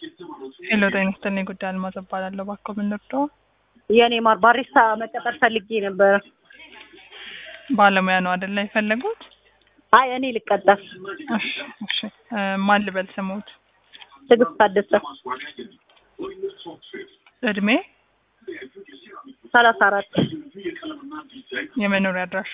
ሄሎ ጤና ይስጥልኝ። ጉዳይ አልማዝ እባላለሁ። እባክዎ ምን ልርዳዎ? የኔ ማር ባሪስታ መቀጠር ፈልጌ ነበረ። ባለሙያ ነው አይደለ የፈለጉት? አይ እኔ ልቀጠር። እሺ እሺ። እ ማን ልበል ስሙት? ትዕግስት ታደሰ እድሜ፣ ሰላሳ አራት የመኖሪያ አድራሻ?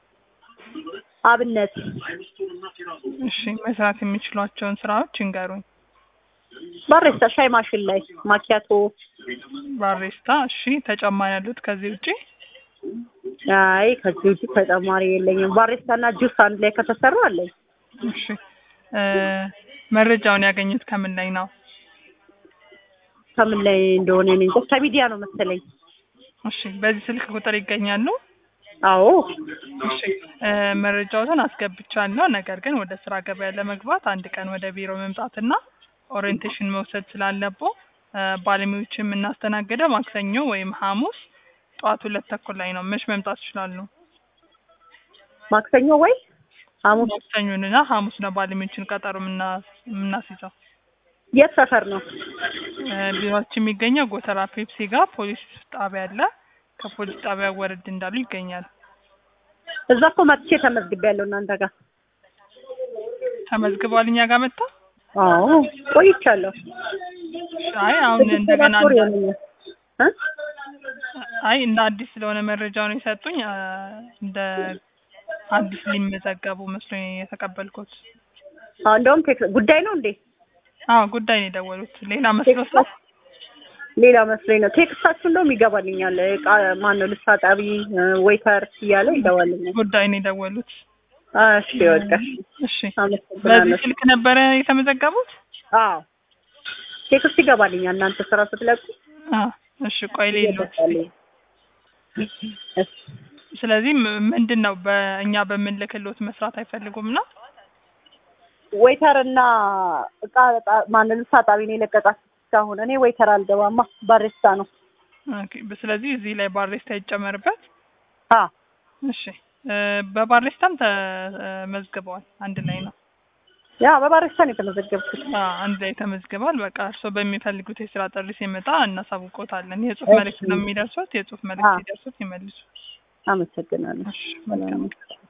አብነት እሺ። መስራት የሚችሏቸውን ስራዎች ይንገሩኝ። ባሪስታ ሻይ ማሽን ላይ ማኪያቶ። ባሪስታ። እሺ። ተጨማሪ ያሉት ከዚህ ውጪ? አይ ከዚህ ውጭ ተጨማሪ የለኝም። ባሪስታ እና ጁስ አንድ ላይ ከተሰራ አለኝ። እሺ። እ መረጃውን ያገኙት ከምን ላይ ነው? ከምን ላይ እንደሆነ እኔ እንጃ። ከሚዲያ ነው መሰለኝ። እሺ። በዚህ ስልክ ቁጥር ይገኛሉ? አዎ እሺ እ መረጃዎትን አስገብቻለሁ። ነገር ግን ወደ ስራ ገበያ ለመግባት አንድ ቀን ወደ ቢሮ መምጣትና ኦሪየንቴሽን መውሰድ ስላለብዎ እ ባለሙያዎችን የምናስተናግደው ማክሰኞ ወይም ሐሙስ ጠዋት ሁለት ተኩል ላይ ነው። መች መምጣት ይችላሉ? ማክሰኞ ወይ ሐሙስ። ማክሰኞንና ሐሙስ ነው ባለሙያዎችን ቀጠሮ የምና- የምናስይዘው። የት ሰፈር ነው? እ ቢሮአችን የሚገኘው ጎተራ ፔፕሲ ጋር ፖሊስ ጣቢያ አለ። ከፖሊስ ጣቢያ ወረድ እንዳሉ ይገኛል። እዛ እኮ መጥቼ ተመዝግቤያለሁ እናንተ ጋር። ተመዝግበዋል እኛ ጋር መጣ? አዎ ቆይቻለሁ። አይ አሁን እንደገና ሰባት ወር እንደ- ይሆነኛል። እ? አይ እንደ አዲስ ስለሆነ መረጃውን የሰጡኝ አ፣ እንደ አዲስ ሊመዘገቡ መስሎኝ የተቀበልኩት። አዎ እንደውም ቴክስ ጉዳይ ነው እንዴ? አዎ ጉዳይ ነው የደወሉት። ሌላ መስሎት ነው? ሌላ መስሎኝ ነው። ቴክስታችሁ እንደውም ይገባልኛል። እቃ ማነው ልብስ አጣቢ ዌይተር እያለ ይገባልኛል። ጉዳይ ነው የደወሉት። እሺ በቃ እሺ በዚህ አመሰግናለሁ። ስልክ ነበረ የተመዘገቡት? አዎ ቴክስት ይገባልኛል እናንተ ስራ ስትለቁ አዎ እሺ ቆይ ሌሎት ይገባልኝ። እሺ ስለዚህ ም- ምንድን ነው በእኛ በምንልክሎት መስራት አይፈልጉም ነው? ዌይተር እና እቃ ጣ- ማነው ልብስ አጣቢ ነው የለቀቃችሁ እስካሁን። እኔ ዌይተር አልገባማ ባሪስታ ነው። ኦኬ ስለዚህ እዚህ ላይ ባሬስታ ይጨመርበት። አዎ እሺ እ በባሬስታም ተመዝግበዋል። አንድ ላይ ነው። ያ በባሪስታ ነው የተመዘገብኩት። አዎ አንድ ላይ ተመዝግበዋል። በቃ እርስዎ በሚፈልጉት የስራ ጥሪ ሲመጣ እናሳውቆታለን። የጽሁፍ እሺ። መልእክት ነው የሚደርሱት። የጽሁፍ መልእክት አዎ። ሲደርሱት ይመልሱ። አመሰግናለሁ። እሺ መልካም